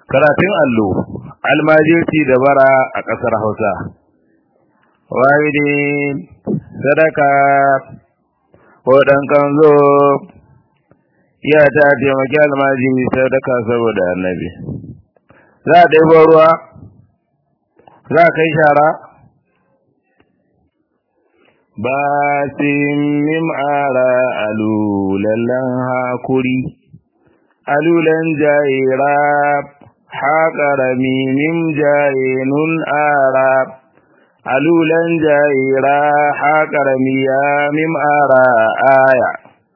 karatun allo almajirci da bara a ƙasar hausa wahidi sadaka wadan kanzo iya ta taimaki almajiri sadaka saboda annabi za a ɗaibo ruwa za a kai shara ba mim ara alulallan hakuri alulan jaira haƙarami mim jayenun ara alulan jaira haƙarami ya mim ara aya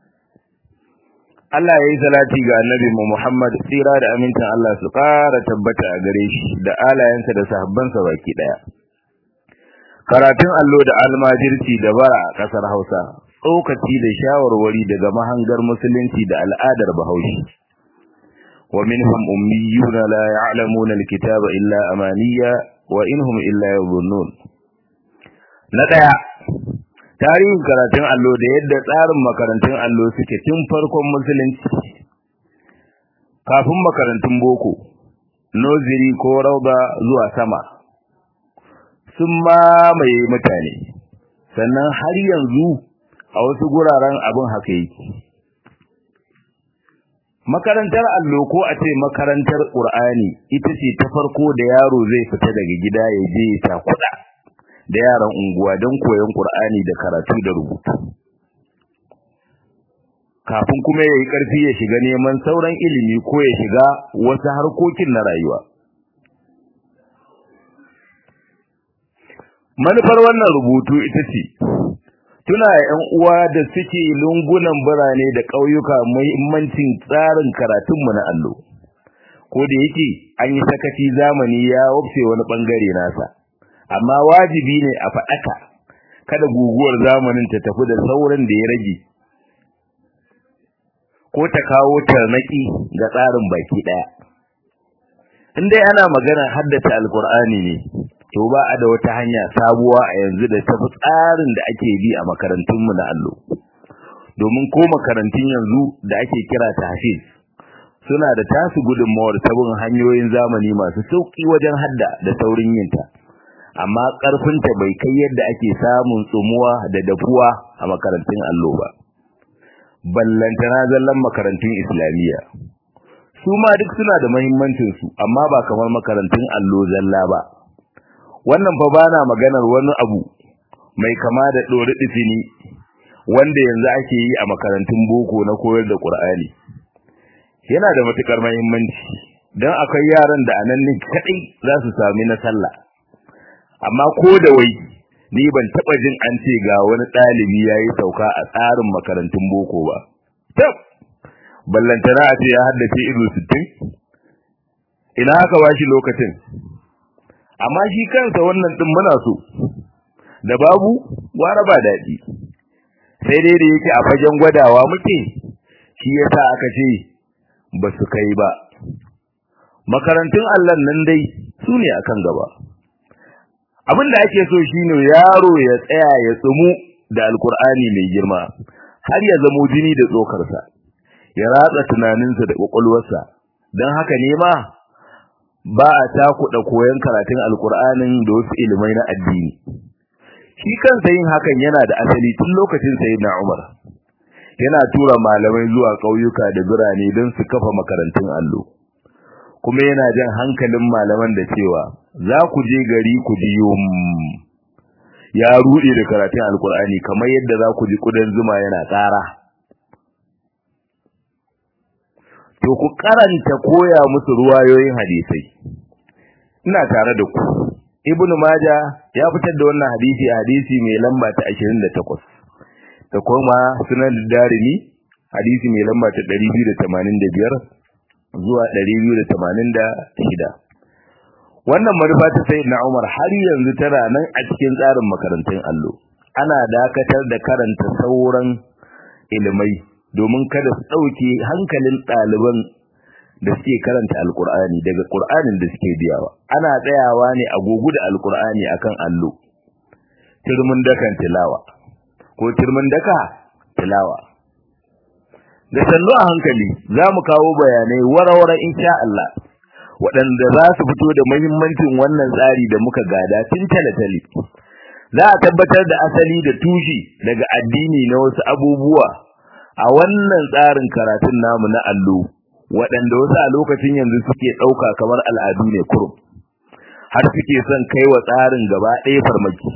Allah ya yi salati ga annabi mu Muhammad tsira da amincin Allah su ƙara tabbata a gare shi da alayensa da sahabbansa baki ɗaya. Karatun allo da almajirci da bara a ƙasar Hausa, tsokaci da shawarwari daga mahangar musulunci da al'adar Bahaushe. Wa minhum ummiyuna la ya'lamuna alkitaba illa amaniya wa inhum illa yadhunnun. Na ɗaya, tarihin karatun allo da yadda tsarin makarantun allo suke tun farkon musulunci kafin makarantun boko noziri ko rauda zuwa sama sun mamaye mutane sannan har yanzu a wasu guraren abin haka yake makarantar allo ko a ce makarantar ƙur'ani ita ce ta farko da yaro zai fita daga gida ya je ya takuda da yaran unguwa don koyon Qur'ani da karatu da rubutu kafin kuma yayi karfi ya shiga neman sauran ilimi ko ya shiga wasu harkokin na rayuwa manufar wannan rubutu ita ce tuna ƴan uwa da suke lungunan birane da ƙauyuka muhimmancin tsarin karatunmu na allo ko da yake an yi sakaci zamani ya wafce wani bangare nasa amma wajibi ne a faɗaka kada guguwar zamanin ta tafi da sauran da ya rage ko ta kawo tarnaki ga tsarin baki ɗaya in dai ana magana haddace alkur'ani ne to ba a da wata hanya sabuwa a yanzu da tafi tsarin da ake bi a makarantunmu na allo domin ko makarantun yanzu da ake kira tahfiz suna da tasu gudunmawar sabon hanyoyin zamani masu sauƙi wajen hadda da saurin yinta amma ƙarfinta bai kai yadda ake samun tsumuwa da dafuwa a makarantun allo ba ballantana zallan makarantun islamiyya su ma duk suna da muhimmancin su amma ba kamar makarantun allo zalla ba wannan fa bana maganar wani abu mai kama da dori difini wanda yanzu ake yi a makarantun boko na koyar da Qur'ani yana da matukar muhimmanci dan akwai yaran da anan ne kadai za su sami na sallah amma ko da wai ni ban taba jin an ce ga wani dalibi yayi sauka a tsarin makarantun boko ba tab ballantana a ce ya haddace ido 60 ina aka washi lokacin amma shi kansa wannan din muna so da babu gwara ba dadi sai dai da yake a fagen gwadawa muke shi yasa aka ce ba su kai ba makarantun Allah nan dai su ne akan gaba abin da ake so shine yaro ya tsaya ya tsumu da alkur'ani mai girma har ya zamo jini da tsokarsa ya ratsa tunaninsa da kwakwalwarsa don haka ne ma ba a takuɗa koyon karatun alkur'anin da wasu ilimai na addini shi kansa yin hakan yana da asali tun lokacin sayyidina Umar yana tura malamai zuwa ƙauyuka da birane don su kafa makarantun allo kuma yana jan hankalin malaman da cewa za ku je gari ku biyo ya rude da karatun alkur'ani kamar yadda za ku ji kudan zuma yana tsara to ku karanta koya musu ruwayoyin hadisai ina tare da ku ibnu maja ya fitar da wannan hadisi a hadisi mai lamba ta 28 da kuma sunan darimi hadisi mai lamba ta 285 zuwa 286 wannan manufa ta sayyidina Umar har yanzu tana nan a cikin tsarin makarantun allo ana dakatar da karanta sauran ilimai domin kada su dauke hankalin ɗaliban da suke karanta alkur'ani daga qur'anin da suke biyawa ana tsayawa ne a gogu da alkur'ani akan allo turmin dakan tilawa ko turmin daka tilawa da sannu a hankali za mu kawo bayanai warawara insha Allah waɗanda za su fito da muhimmancin wannan tsari da muka gada tun tale-tale za a tabbatar da asali da tushe daga addini na wasu abubuwa a wannan tsarin karatun namu na allo waɗanda wasu a lokacin yanzu suke ɗauka kamar al'adu ne kurum har suke son kai wa tsarin gaba ɗaya farmaki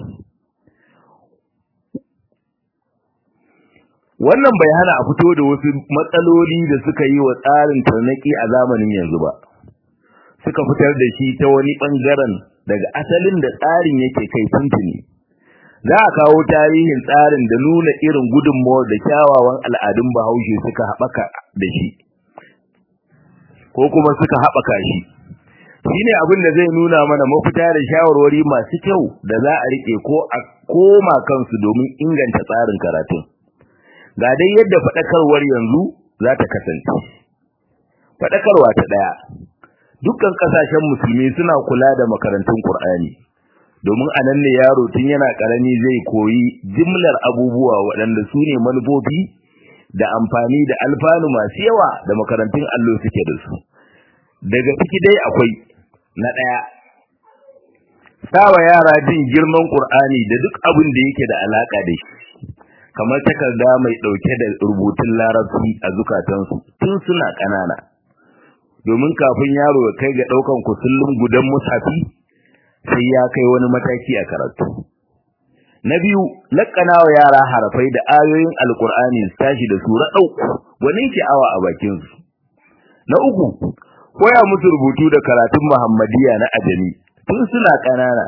wannan bai hana a fito da wasu matsaloli da suka yi wa tsarin tarnaki a zamanin yanzu ba suka fitar da shi ta wani ɓangaren daga asalin da tsarin yake kai tuntuni za a kawo tarihin tsarin da nuna irin gudunmawar da kyawawan al'adun bahaushe suka haɓaka da shi ko kuma suka haɓaka shi shi ne abin da zai nuna mana mafita da shawarwari masu kyau da za a riƙe ko a koma kansu domin inganta tsarin karatun ga dai yadda faɗakarwar yanzu za ta kasance faɗakarwa ta ɗaya dukkan ƙasashen musulmi suna kula da makarantun ƙur'ani domin a nan ne yaro tun yana ƙarami zai koyi jimlar abubuwa waɗanda su ne manufofi da amfani da alfanu masu yawa da makarantun allo suke da su daga ciki dai akwai na ɗaya sawa yara jin girman ƙur'ani da duk abin da yake da alaƙa da shi kamar takarda mai ɗauke da rubutun larabci a zukatansu tun suna ƙanana domin kafin yaro ya kai ga ɗaukan kusullun gudan musafi sai ya kai wani mataki a karatu na biyu lakkana wa yara harafai da ayoyin alkur'ani su tashi da su raɗau wani sha'awa a bakinsu na uku koya musu rubutu da karatun muhammadiya na ajami tun suna ƙanana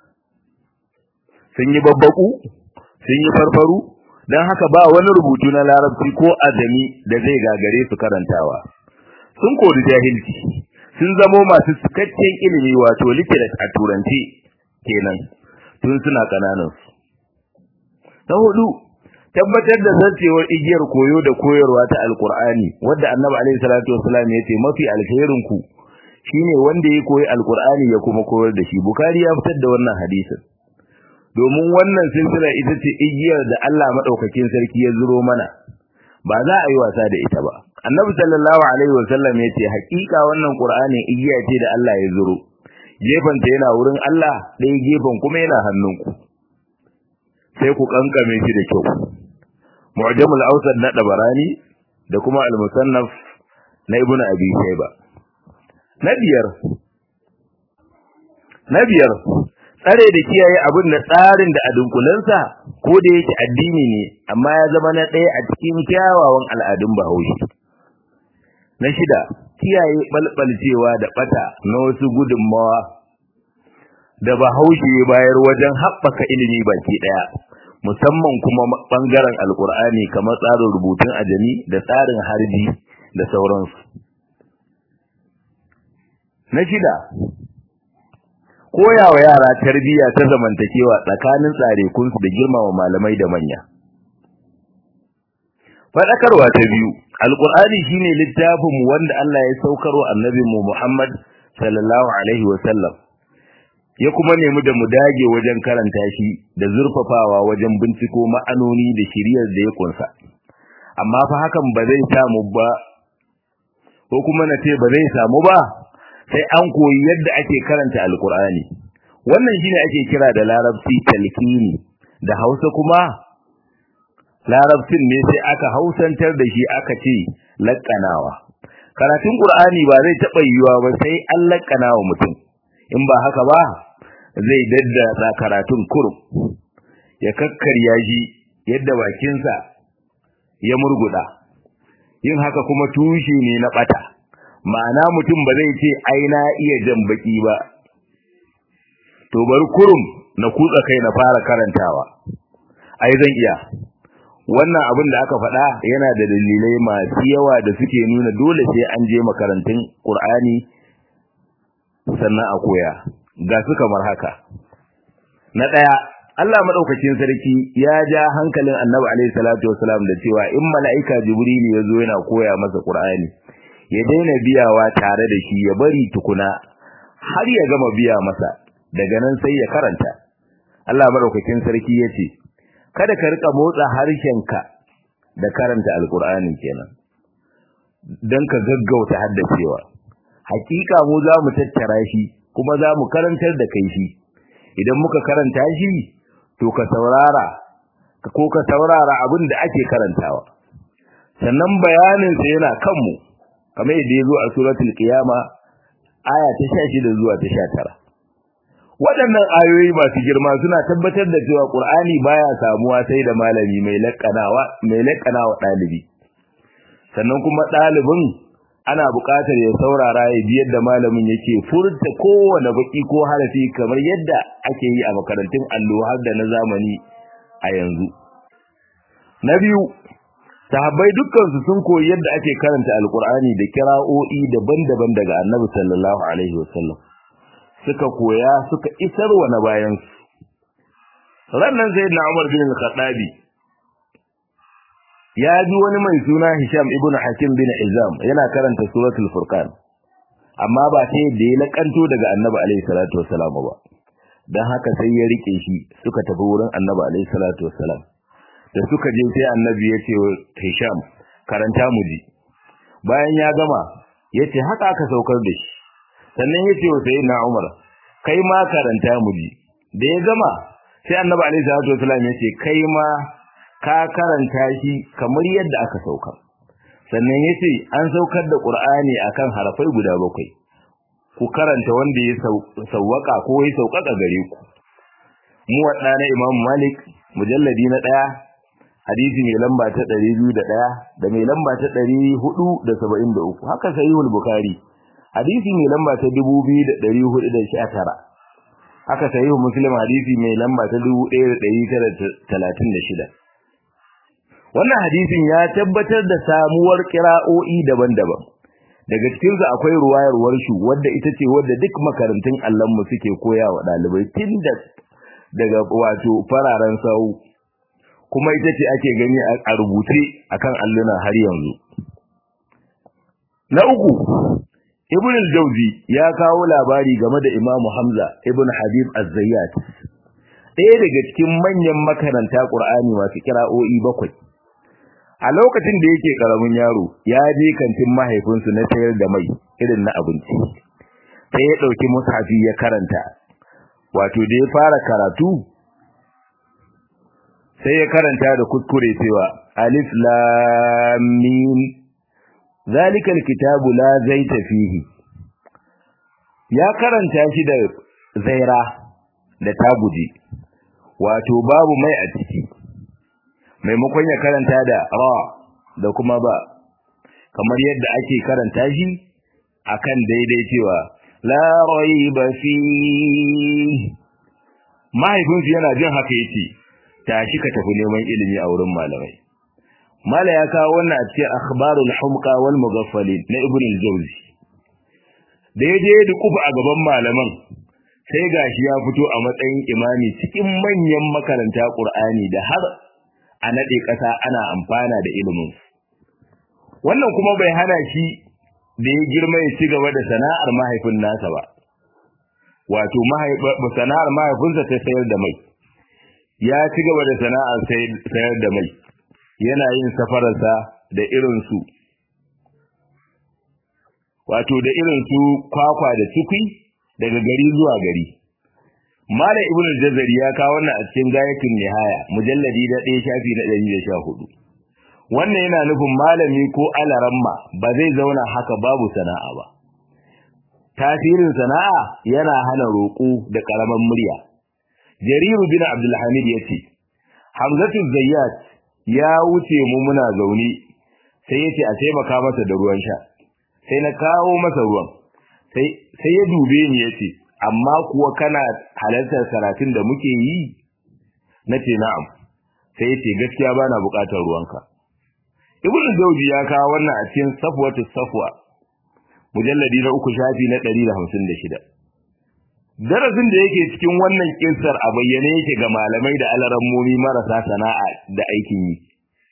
sun yi babbaku sun yi farfaru don haka ba wani rubutu na larabci ko azami da zai gagare su karantawa sun kori jahilci sun zamo masu cikakken ilimi wato literate a turanci kenan tun suna kananan ta hudu tabbatar da zarcewar igiyar koyo da koyarwa ta alkur'ani wadda annabi alaihi salatu wasallam ya ce mafi alkhairin ku shine wanda ya koyi alkur'ani ya kuma koyar da shi bukari ya fitar da wannan hadisin domin wannan silsila ita ce igiyar da Allah madaukakin sarki ya zuro mana ba za a yi wasa da ita ba annabi sallallahu alaihi wasallam ya ce hakika wannan qur'ani igiya ce da Allah ya zuro gefanta yana wurin Allah ɗaya gefen kuma yana hannunku sai ku kankame shi da kyau mu'jamul awsat na dabarani da kuma al-musannaf na ibnu abi shayba na biyar na biyar tsare da kiyaye abin da tsarin da adunkulansa ko da yake addini ne amma ya zama na ɗaya a cikin kyawawan al'adun bahaushe na shida kiyaye balbalcewa da bata na wasu gudunmawa da bahaushe bayar wajen haɓaka ilimi baki ɗaya musamman kuma ɓangaren alkur'ani kamar tsarin rubutun ajami da tsarin harbi da sauransu na shida koya wa yara tarbiyya ta zamantakewa tsakanin tsarekunsu da girmama malamai da manya faɗakarwa ta biyu alƙur'ani shine littafin mu wanda Allah ya saukarwa annabi mu Muhammad sallallahu alaihi wa sallam ya kuma nemi da mu dage wajen karanta shi da zurfafawa wajen binciko ma'anoni da shiriyar da ya kunsa amma fa hakan ba zai samu ba ko kuma na ce ba zai samu ba sai an koyi yadda ake karanta alkur'ani wannan shine ake kira da larabci talqini da Hausa kuma larabcin ne sai aka hausantar da shi aka ce lakkanawa karatun qur'ani ba zai taba yiwa ba sai an lakkanawa mutum in ba haka ba zai dadda karatun kurum ya kakkarya shi yadda bakinsa ya murguda yin haka kuma tushe ne na bata ma'ana mutum ba zai ce ai na iya jan baki ba to bari kurum na kutsa kai na fara karantawa ai zan iya wannan abin da aka faɗa yana da dalilai masu yawa da suke nuna dole sai an je makarantun Qur'ani sannan a koya ga su kamar haka na ɗaya Allah madaukakin sarki ya ja hankalin Annabi alaihi salatu wasalam da cewa in mala'ika Jibril ya zo yana koya masa Qur'ani ya daina biyawa tare da shi ya bari tukuna har ya gama biya masa daga nan sai ya karanta Allah madaukakin sarki yace kada ka rika motsa harshenka da karanta alqur'ani kenan dan ka gaggauta haddacewa hakika mu za mu tattara shi kuma za mu karantar da kai shi idan muka karanta shi to ka saurara ko ka saurara abin da ake karantawa sannan bayanin sa yana kanmu kamar yadda ya zo a suratul qiyama aya ta 16 zuwa ta 19 waɗannan ayoyi masu girma suna tabbatar da cewa Qur'ani baya samuwa sai da malami mai lakkanawa mai lakkanawa dalibi sannan kuma dalibin ana buƙatar ya saurara ya ji yadda malamin yake furta kowane baki ko harafi kamar yadda ake yi a makarantun allo har da na zamani a yanzu na biyu sahabbai dukkansu sun koyi yadda ake karanta alkur'ani da kira'o'i daban-daban daga annabi sallallahu alaihi wasallam suka koya suka isar wa na bayan su rannan sayyidina Umar bin al-Khattabi ya ji wani mai suna Hisham ibn Hakim bin Izam yana karanta suratul Furqan amma ba sai da ya lakanto daga annabi alaihi salatu wassalam ba dan haka sai ya rike shi suka tafi wurin annabi alaihi salatu wassalam da suka je sai annabi ya ce Hisham karanta mu ji bayan ya gama yace haka aka saukar da shi sannan yace wa sayyidina Umar kai ma karanta mu ji da ya gama sai annabi alaihi salatu wasallam yace kai ma ka karanta shi kamar yadda aka saukar sannan yace an saukar da Qur'ani akan harafai guda bakwai ku karanta wanda ya sauwaka ko ya saukaka gare ku mu wadda na Imam Malik mujalladi na daya hadisi mai lamba ta 201 da mai lamba ta 473 haka sahihul bukhari hadisi mai lamba ta 2419 haka sahihu muslim hadisi mai lamba ta 1936 wannan hadisin ya tabbatar da samuwar qira'o'i daban-daban daga cikin su akwai ruwayar warshu wadda ita ce wadda duk makarantun Allah mu suke koyawa dalibai tun da daga wato fararen sau kuma ita ce ake gani a rubuce akan alluna har yanzu na uku ibn al-jawzi ya kawo labari game da imamu hamza ibn habib az-zayyat ɗaya daga cikin manyan makaranta qur'ani masu kira'o'i bakwai a lokacin da yake karamin yaro ya je kantin mahaifinsu na sayar da mai irin na abinci sai ya ɗauki mushafi ya karanta wato da ya fara karatu sai ya karanta da kuskure cewa alif lam mim zalikal kitabu la zaita fihi ya karanta shi da zaira da taguji wato babu mai a ciki maimakon ya karanta da ra da kuma ba kamar yadda ake karanta shi akan daidai cewa la raiba fi mahaifinsu yana jin haka yace tashi ka tafi neman ilimi a wurin malamai mala ya kawo wannan a cikin akhbarul humqa wal mughaffalin na ibn al-jawzi da yaje da kufa a gaban malaman sai gashi ya fito a matsayin imami cikin manyan makaranta qur'ani da har a nade kasa ana amfana da ilimin wannan kuma bai hana shi da ya girma ya ci gaba da sana'ar mahaifin nasa ba wato sana'ar mahaifinsa ta sayar da mai ya ci gaba da sana'ar sayar da mai yana yin safararsa da irinsu wato da irinsu kwakwa da tukwi daga gari zuwa gari Malam Ibn al-Jazari ya kawo wannan a cikin gayatin nihaya mujalladi da ɗaya shafi na 114 wannan yana nufin malami ko alaramma ba zai zauna haka babu sana'a ba tasirin sana'a yana hana roƙo da ƙaramin murya Jariru bin Abdul Hamid yace Hamzatu Zayyat ya wuce mu muna zaune sai yace a taimaka masa da ruwan sha sai na kawo masa ruwan sai sai ya dube ni yace amma kuwa kana halartar karatun da muke yi nace na'am sai yace gaskiya bana buƙatar ruwanka Ibn Jawzi ya kawo wannan a cikin Safwatu Safwa mujalladi na uku shafi na 156 darasin da yake cikin wannan kissar a bayyane yake ga malamai da alarammomi marasa sana'a da aikin yi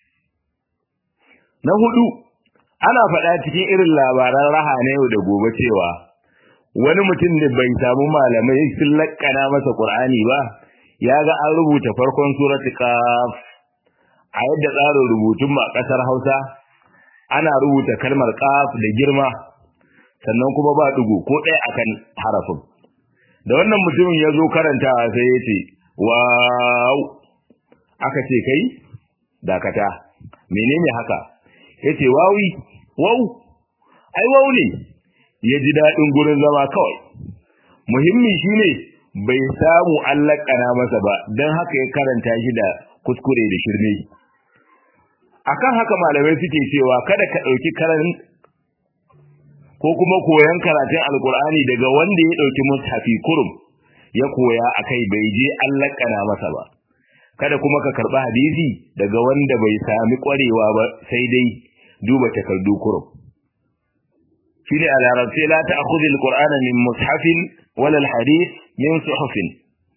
na hudu ana faɗa cikin irin labaran raha na yau da gobe cewa wani mutum da bai samu malamai sun lakkana masa qur'ani ba ya ga an rubuta farkon suratul qaf a yadda tsarin rubutun ma kasar Hausa ana rubuta kalmar qaf da girma sannan kuma ba dugo ko ɗaya akan harafin da wannan mutumin ya zo karantawa sai ya ce wow aka ce kai dakata menene haka ya ce wawi wau ai wau ne ya ji daɗin gurin zama kawai muhimmi shine bai samu an laƙana masa ba don haka ya karanta shi da kuskure da shirme akan haka malamai suke cewa kada ka ɗauki karan ko kuma koyan karatun alkur'ani daga wanda ya ɗauki mushafi kurum ya koya akai bai je an laƙana masa ba kada kuma ka karɓi hadisi daga wanda bai sami ƙwarewa ba sai dai duba takardu kurum shine a larabci la ta'khudhu alqur'ana min mushafin wala alhadith min suhufin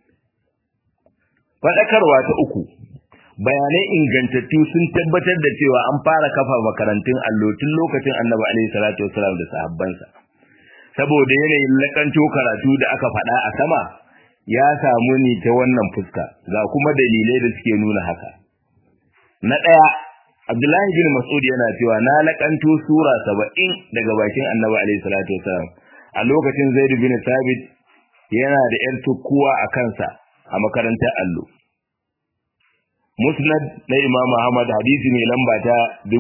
fadakarwa ta uku bayanai ingantattu sun tabbatar da cewa an fara kafa makarantun allo tun lokacin annabi alaihi salatu wasalam da sahabbansa saboda yanayin lakanto karatu da aka faɗa a sama ya samu ni ta wannan fuska ga kuma dalilai da suke nuna haka na ɗaya Abdullahi bin Mas'ud yana cewa na lakanto sura 70 daga bakin Annabi alaihi salatu wasalam a lokacin Zaid bin Thabit yana da ƴan tukkuwa a kansa a makarantar allo Musnad na Imam Ahmad hadisi mai lamba ta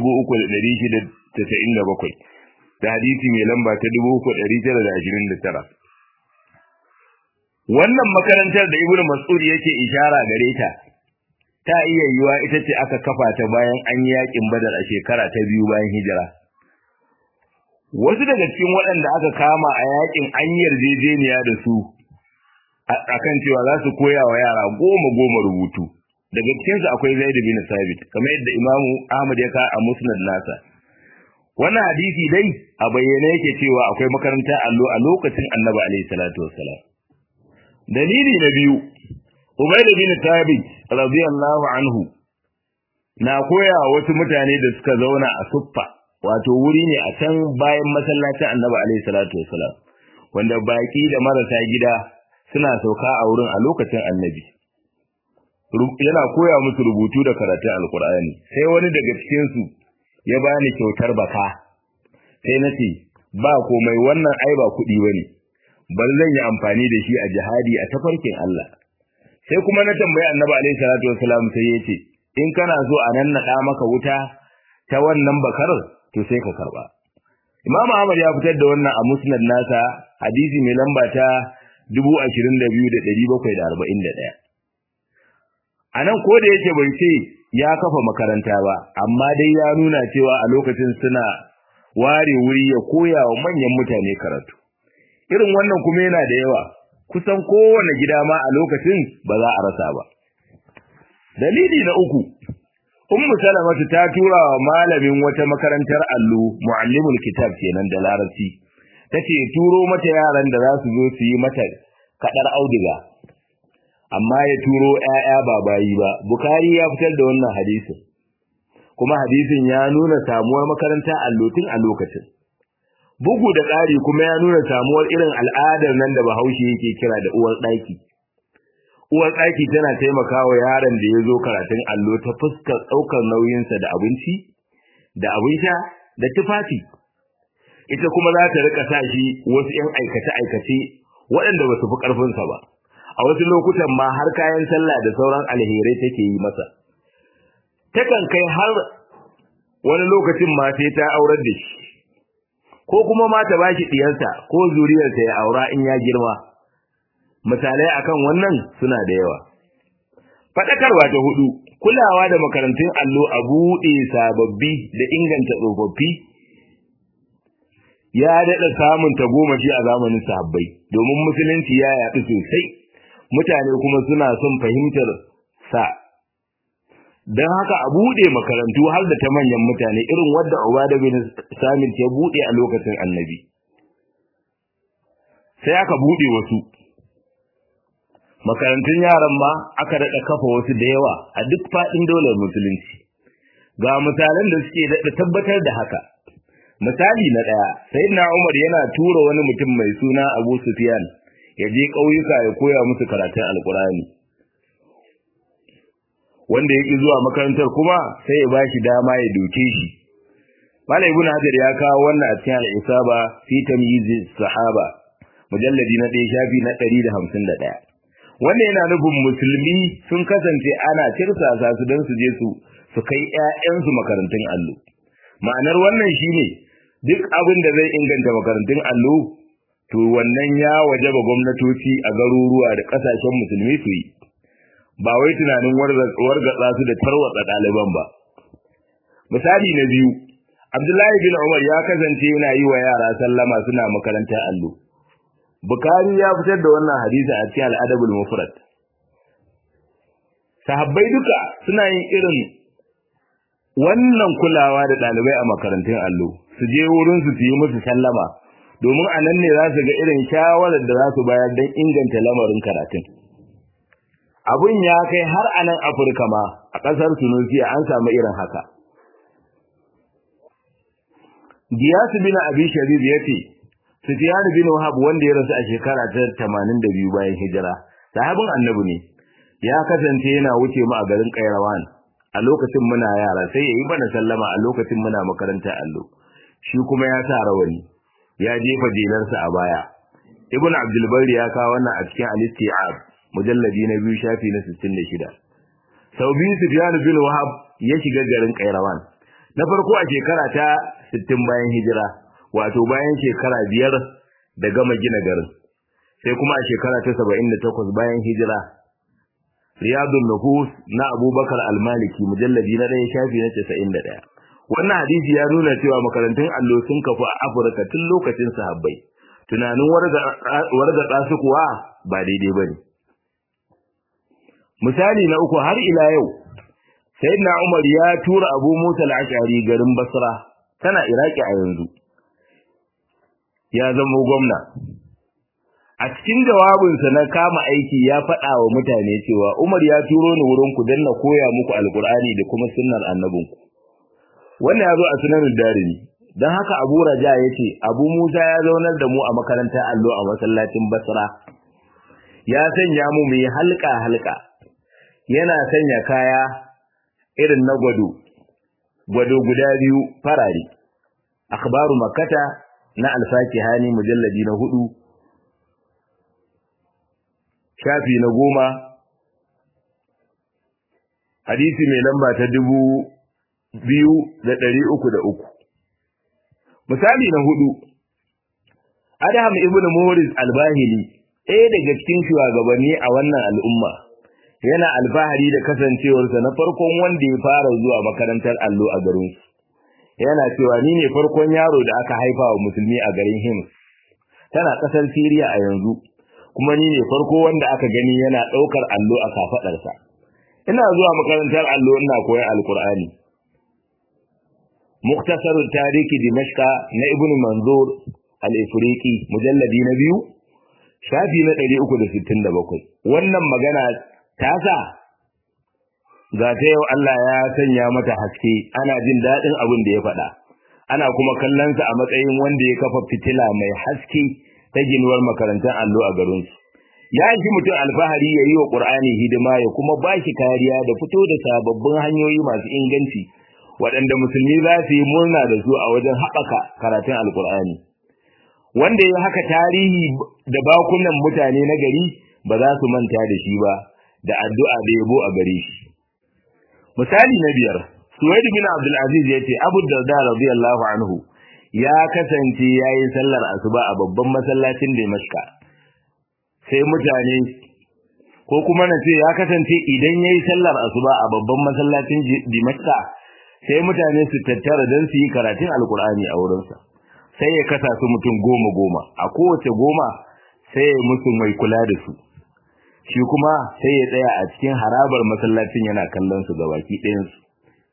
3697 da hadisi mai lamba ta 3929 wannan makarantar da Ibn Mas'ud yake ishara gare ta ta iya yiwa ita ce aka kafa ta bayan an yi yakin badar a shekara ta biyu bayan hijira wasu daga cikin waɗanda aka kama a yakin an yarjejeniya da su akan cewa za su koya wa yara goma goma rubutu daga cikinsu akwai zaid bin sabit kamar yadda imamu ahmad ya ka a musnad nasa wannan hadisi dai a bayyane yake cewa akwai makarantar allo a lokacin annabi alaihi salatu wassalam dalili na biyu Ubayd bin Thabit radiyallahu anhu na koya wasu mutane da suka zauna a suffa wato wuri ne a can bayan masallacin Annabi alaihi salatu wasalam wanda baki da marasa gida suna sauka a wurin a lokacin Annabi yana koya musu rubutu da karatun Alkur'ani sai wani daga cikin su ya bani kyautar baka sai nace ba komai wannan ai ba kuɗi bane bari zan yi amfani da shi a jihadi a tafarkin Allah sai kuma na tambayi annabi alaihi salatu wasalam sai ya ce in kana so a nan naɗa maka wuta ta wannan bakar to sai ka karba imam ahmad ya fitar da wannan a musnad nasa hadisi mai lamba ta 22741 anan ko da yake bai ce ya kafa makaranta ba amma dai ya nuna cewa a lokacin suna ware wuri ya koya wa manyan mutane karatu irin wannan kuma yana da yawa kusan kowane gida ma a lokacin ba za a rasa ba. Dalili na uku, Ummu Salamatu ta tura wa malamin wata makarantar allo muallimul kitab kenan da larabci. Tace turo mata yaran da za su zo su yi mata kadar auduga. Amma ya turo ƴaƴa ba bayi ba. Bukhari ya fitar da wannan hadisin. Kuma hadisin ya nuna samuwar makarantar allo tun a lokacin. bugu da ƙari kuma ya nuna samuwar irin al'adar nan da bahaushe yake kira da uwar ɗaki uwar ɗaki tana taimakawa yaron da ya zo karatun allo ta fuskar ɗaukar nauyinsa da abinci da abin sha da tufafi ita kuma za ta rika sa shi wasu 'yan aikace-aikace waɗanda ba su fi ƙarfinsa ba a wasu lokutan ma har kayan sallah da sauran alherai take yi masa takan kai har wani lokacin ma sai ta aurar da shi ko kuma ma ta bashi diyarsa ko zuriyarsa ya aura in ya girma misalai akan wannan suna da yawa fadakarwa ta hudu kulawa da makarantun allo a buɗe sababbi da inganta tsofaffi ya daɗa samun tagomashi a zamanin sahabbai domin musulunci ya yaɗu sosai mutane kuma suna son fahimtar sa don haka a buɗe makarantu har da ta manyan mutane irin wadda Ubada bin Samit ya buɗe a lokacin Annabi sai aka buɗe wasu makarantun yaran ma aka daɗa kafa wasu da yawa a duk faɗin daular musulunci ga misalan da suke daɗa tabbatar da haka misali na ɗaya sayyidina Umar yana tura wani mutum mai suna Abu Sufyan ya je ƙauyuka ya koya musu karatun Alƙur'ani wanda yake zuwa makarantar kuma sai ya bashi dama ya doke shi Malam Ibn Hajar ya kawo wannan a cikin al-Isaba fi tamyiz sahaba mujalladi na 1 shafi na 151 wannan yana nufin musulmi sun kasance ana tirsasa su don su je su su kai ƴaƴansu makarantun allo ma'anar wannan shine duk abin da zai inganta makarantun allo to wannan ya wajaba gwamnatoci a garuruwa da kasashen musulmi su yi ba wai tunanin wargatsa su da tarwatsa ɗaliban ba misali na biyu Abdullahi bin Umar ya kasance yana yi wa yara sallama suna makarantar allo Bukhari ya fitar da wannan hadisi a cikin Al-Adabul Mufrad. Sahabbai duka suna yin irin wannan kulawa da ɗalibai a makarantun allo, su je wurin su yi musu sallama, domin a nan ne za su ga irin shawarar da za su bayar don inganta lamarin karatun. Abun ya kai har a nan Afirka ma, a ƙasar Tunisia an samu irin haka. Giyasu bin Abi Sharif ya ce, Sufyan bin Wahab wanda ya rasu a shekara ta 82 bayan hijira sahabin annabi ne ya kasance yana wuce mu a garin Kairawan a lokacin muna yara sai yayi bana sallama a lokacin muna makarantar allo shi kuma ya sa rawani ya jefa jelarsa a baya Ibn Abdul Barri ya kawo wannan a cikin Al-Isti'ab mujalladi na biyu shafi na 66 sau biyu Sufyan bin Wahab ya shiga garin Kairawan na farko a shekara ta 60 bayan hijira wato bayan shekara biyar da gama gina garin sai kuma a shekara ta saba'in da takwas bayan hijira riyadun nufus na abubakar almaliki mujalladi na ɗaya shafi na casa'in da ɗaya wannan hadisi ya nuna cewa makarantun allo sun kafu a afirka tun lokacin sahabbai tunanin warga su kuwa ba daidai ba ne misali na uku har ila yau sayyidina umar ya tura abu musa al-ashari garin basra tana iraki a yanzu ya zama gwamna a cikin jawabinsa na kama aiki ya faɗa wa mutane cewa Umar ya turo ni wurin ku dan na koya muku alkur'ani da kuma sunnar annabinku wannan ya zo a sunan darimi dan haka Abu Raja yace Abu Musa ya zaunar da mu a makarantar allo a masallacin Basra ya sanya mu mu yi halka halka yana sanya kaya irin na gwado gwado guda biyu farare akhbaru makkata na alfakihani mujalladi na hudu shafi na goma hadisi mai lamba ta dubu biyu da ɗari uku da uku misali na hudu adham ibn muhriz albahili ɗaya daga cikin shugabanni a wannan al'umma yana alfahari da kasancewarsa na farkon wanda ya fara zuwa makarantar allo a garinsu yana cewa ni ne farkon yaro da aka haifa wa musulmi a garin Hims tana kasar Syria a yanzu kuma ni ne farko wanda aka gani yana daukar allo a kafadarsa ina zuwa makarantar allo ina koyon alqur'ani muktasar tariki dimashqa na ibnu manzur al-ifriqi mujalladi na biyu shafi na 367 wannan magana ta sa ga ta yau Allah ya sanya mata haske ana jin daɗin abin da ya faɗa ana kuma kallonsa a matsayin wanda ya kafa fitila mai haske ta ginuwar makarantar allo a garinsu ya shi mutum alfahari ya yi wa ƙur'ani hidima ya kuma ba shi kariya da fito da sababbin hanyoyi masu inganci waɗanda musulmi za su yi murna da su a wajen haɓaka karatun alƙur'ani wanda ya haka tarihi da bakunan mutane na gari ba za su manta da shi ba da addu'a da yabo a gare shi misali na biyar Suwaid bin Abdul Aziz yace Abu Darda radiyallahu anhu ya kasance yayin sallar asuba a babban masallacin Damascus sai mutane ko kuma na ce ya kasance idan yayi sallar asuba a babban masallacin Damascus sai mutane su tattara don su yi karatun alkur'ani a wurinsa sai ya kasa su mutum goma goma a kowace goma sai ya musu mai kula da su shi kuma sai ya tsaya a cikin harabar masallacin yana kallon su gabaki ɗayan su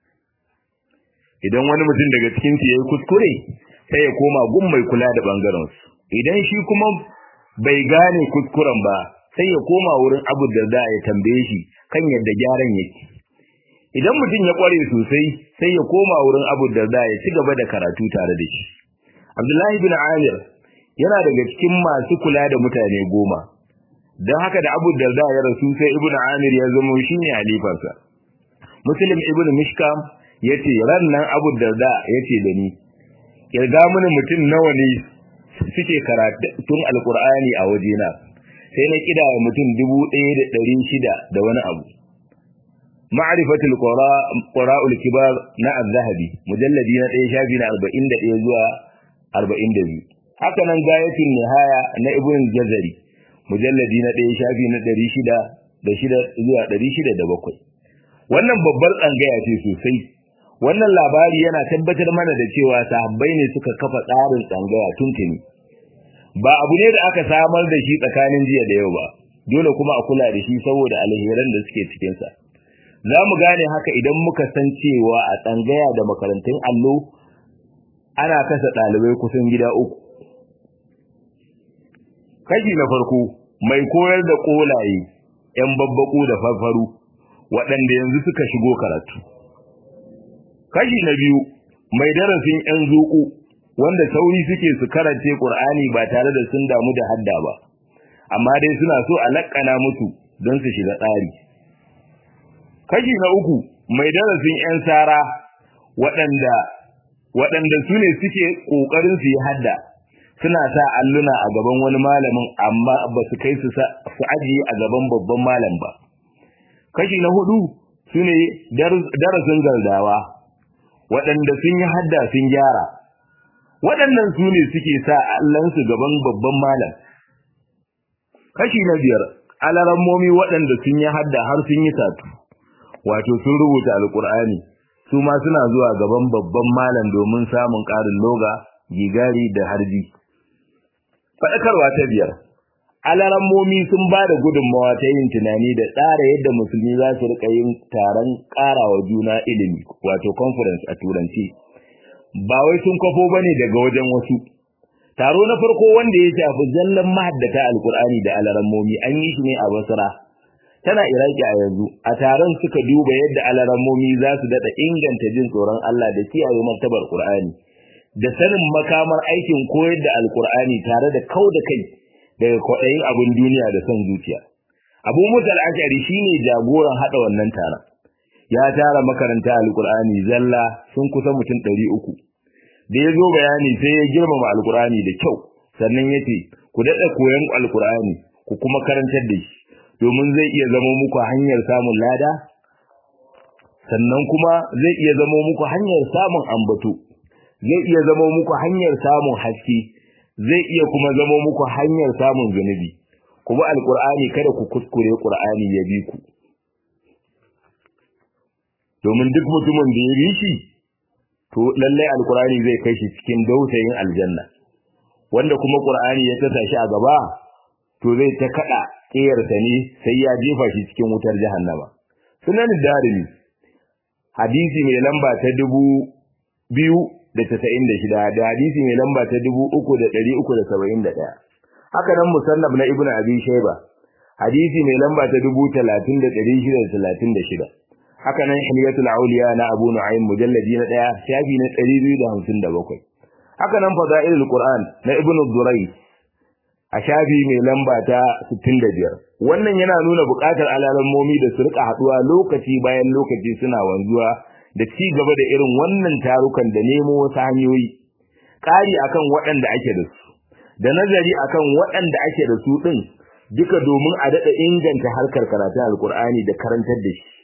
idan wani mutum daga cikin su yayi kuskure sai ya koma gun mai kula da bangaren su idan shi kuma bai gane kuskuren ba sai ya koma wurin Abu Darda ya tambaye shi kan yadda gyaran yake idan mutum ya kware sosai sai ya koma wurin Abu Darda ya ci gaba da karatu tare da shi Abdullahi bin Amir yana daga cikin masu kula da mutane goma don haka da Abu Darda ya rasu sai Ibn Amir ya zama shine halifarsa Muslim Ibn Mishkam yace ran nan Abu Darda yace da ni kirga mini mutum nawa ne suke karatun alkur'ani a wajena sai na kida mutum dubu ɗaya da ɗari shida da wani abu ma'rifatul qura'ul kibar na az-zahabi mujalladi na ɗaya shafi na 41 zuwa 42 haka nan gayatul nihaya na ibn jazari mujalladi na ɗaya shafi na 600 da shida zuwa 607 wannan babbar tsangaya ce sosai wannan labari yana tabbatar mana da cewa sahabbai ne suka kafa tsarin tsangaya tuntuni ba abu ne da aka samar da shi tsakanin jiya da yau ba dole kuma a kula da shi saboda alheran da suke cikinsa za mu gane haka idan muka san cewa a tsangaya da makarantun allo ana kasa ɗalibai kusan gida uku kashi na farko mai koyar da ƙolaye 'yan babbaƙu da farfaru waɗanda yanzu suka shigo karatu kashi na biyu mai darasin 'yan zuƙu wanda sauri suke su karance Qur'ani ba tare da sun damu da hadda ba amma dai suna so a lakkana musu don su shiga tsari kashi na uku mai darasin 'yan sara waɗanda waɗanda su ne suke ƙoƙarin su yi hadda suna sa alluna a gaban wani malamin amma ba su kai su su ajiye a gaban babban malam ba kashi na hudu su ne darasin gardawa waɗanda sun yi hadda sun gyara waɗannan su ne suke sa allansu gaban babban malam kashi na biyar alarammomi waɗanda sun yi hadda har sun yi satu wato sun rubuta alkur'ani su ma suna zuwa gaban babban malam domin samun ƙarin loga gigari da harbi faɗakarwa ta biyar alarammomi sun ba da gudunmawa ta yin tunani da tsara yadda musulmi za su rika yin taron ƙarawa juna ilimi wato conference a turanci ba wai sun kwafo bane daga wajen wasu taro na farko wanda ya shafi zallan mahaddata alkur'ani da alarammomi an yi shi ne a basra tana iraki a yanzu a taron suka duba yadda alarammomi za su daɗa inganta jin tsoron Allah da kiyaye martabar Qur'ani da sanin makamar aikin koyar da alkur'ani tare da kau da kai daga kwaɗayin abin duniya da son zuciya abu musa al'ashari shine jagoran haɗa wannan taron ya tara makaranta alkur'ani zalla sun kusa mutum ɗari uku da ya zo bayani sai ya girmama alkur'ani da kyau sannan ya ce ku daɗa koyon alkur'ani ku kuma karantar da shi domin zai iya zama muku hanyar samun lada sannan kuma zai iya zama muku hanyar samun ambato zai iya zama muku hanyar samun haske zai iya kuma zama muku hanyar samun zunubi kuma alkur'ani kada ku kuskure qur'ani ya bi ku domin duk mutumin da ya bi shi to lalle alkur'ani zai kai shi cikin dautayin aljanna wanda kuma qur'ani ya tasa shi a gaba to zai ta kada kiyarsa ne sai ya jefa shi cikin wutar jahannama sunan darimi hadisi mai lamba ta dubu biyu da tasa'in da shida da hadisi mai lamba ta dubu uku da ɗari uku da saba'in da ɗaya haka nan musannab na ibnu abi shaiba hadisi mai lamba ta dubu talatin da ɗari shida da talatin da shida haka nan hilyatul auliya na abu nu'aym mujalladi na ɗaya shafi na ɗari biyu da hamsin da bakwai haka nan fadailul qur'an na ibnu durai a shafi mai lamba ta 65 wannan yana nuna buƙatar alalammomi da su rika haduwa lokaci bayan lokaci suna wanzuwa da ci gaba da irin wannan tarukan da nemo wasu hanyoyi ƙari akan waɗanda ake da su da nazari akan waɗanda ake da su ɗin duka domin a daɗa inganta harkar karatun alkur'ani da karantar da shi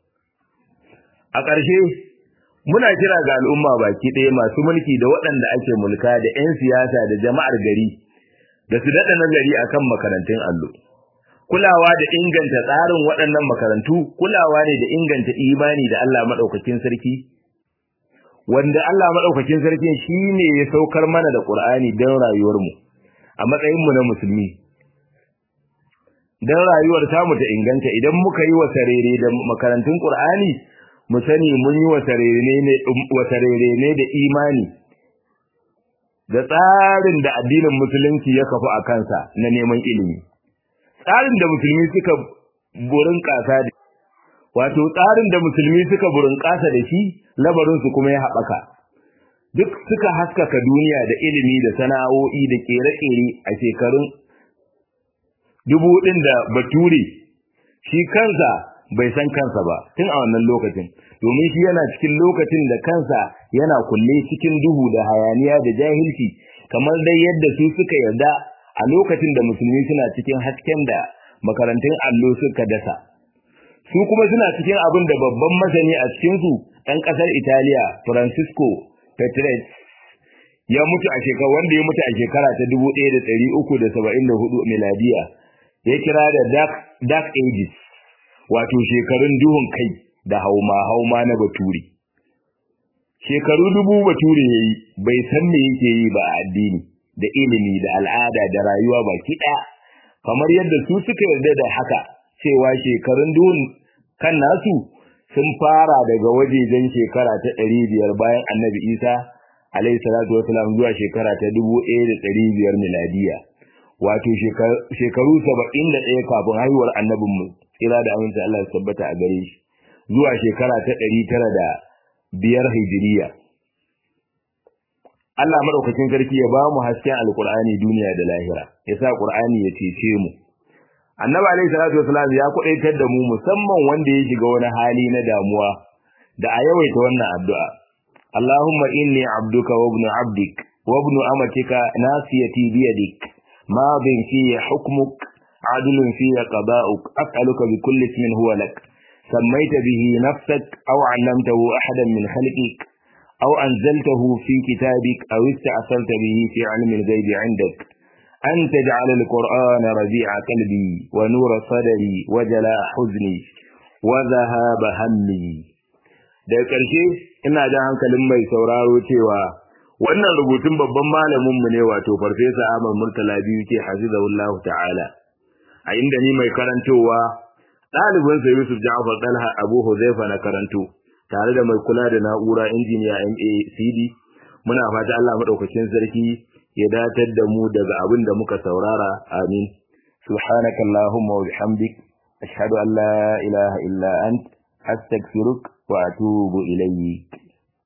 a ƙarshe muna kira ga al'umma baki ɗaya masu mulki da waɗanda ake mulka da 'yan siyasa da jama'ar gari da su daɗa nazari akan makarantun allo kulawa da inganta tsarin waɗannan makarantu kulawa ne da inganta imani da Allah maɗaukakin sarki wanda Allah maɗaukakin sarkin shi ne ya saukar mana da ƙur'ani don rayuwarmu a matsayinmu na musulmi don rayuwar tamu ta inganta idan muka yi wasarere da makarantun ƙur'ani mu sani mun yi wasarere ne da imani da tsarin da addinin musulunci ya kafu a kansa na neman ilimi tsarin da musulmi suka burin kasa da wato tsarin da musulmi suka burin kasa da shi labarin su kuma ya haɓaka duk suka haskaka duniya da ilimi da sana'o'i da kere-kere a shekarun dubu ɗin da bature shi kansa bai san kansa ba tun a wannan lokacin domin shi yana cikin lokacin da kansa yana kulle cikin duhu da hayaniya da jahilci kamar dai yadda su suka yarda a lokacin da musulmi suna cikin hasken da makarantun allo suka dasa su kuma suna cikin abin da babban masani a cikinsu ɗan ƙasar italiya francisco petres ya mutu a shekara wanda ya mutu a shekara ta 1374 miladiya ya kira da dark, dark ages wato shekarun duhun kai da hauma hauma na bature shekaru dubu bature ya yi bai san me yake yi ba a addini da ilimi da al'ada da rayuwa baki ɗaya kamar yadda su suka yarda da haka cewa shekarun duhun kan nasu sun fara daga wajejen shekara ta ɗari biyar bayan annabi isa alaihi salatu wasalam zuwa shekara ta dubu ɗaya da ɗari biyar miladiya wato shekaru saba'in da ɗaya kafin haihuwar annabin mu kira da aminci Allah su tabbata a gare shi zuwa shekara ta ɗari tara da biyar hijiriya Allah madaukakin sarki ya ba mu hasken alkur'ani duniya da lahira ya sa qur'ani ya cece mu annabi alaihi salatu wasalam ya kudaitar da mu musamman wanda ya shiga wani hali na damuwa da a yawaita wannan addu'a Allahumma inni abduka wa ibnu abdik wa ibnu amatika nasiyati bi yadik madin fi hukmuk adlun fi qada'uk as'aluka bi kulli ismin huwa lak سميت به نفسك أو علمته أحدا من خلقك أو أنزلته في كتابك أو استأثرت به في علم الغيب عندك أن تجعل القرآن ربيع قلبي ونور صدري وجلاء حزني وذهاب همي daga ƙarshe ina jan hankalin mai sauraro cewa wannan rubutun babban malaminmu ne wato farfesa Ahmad Murtala biyu ke hafizahullahu ta'ala a inda ni mai karantowa ɗalibinsa Yusuf Ja'far Dalha Abu Huzaifa na karanto tare da mai kula da na'ura injiniya MACD muna fata Allah madaukakin sarki ya datar da mu daga abin da muka saurara amin subhanaka allahumma wa bihamdik ashhadu an la ilaha illa ant astaghfiruka wa atubu ilayk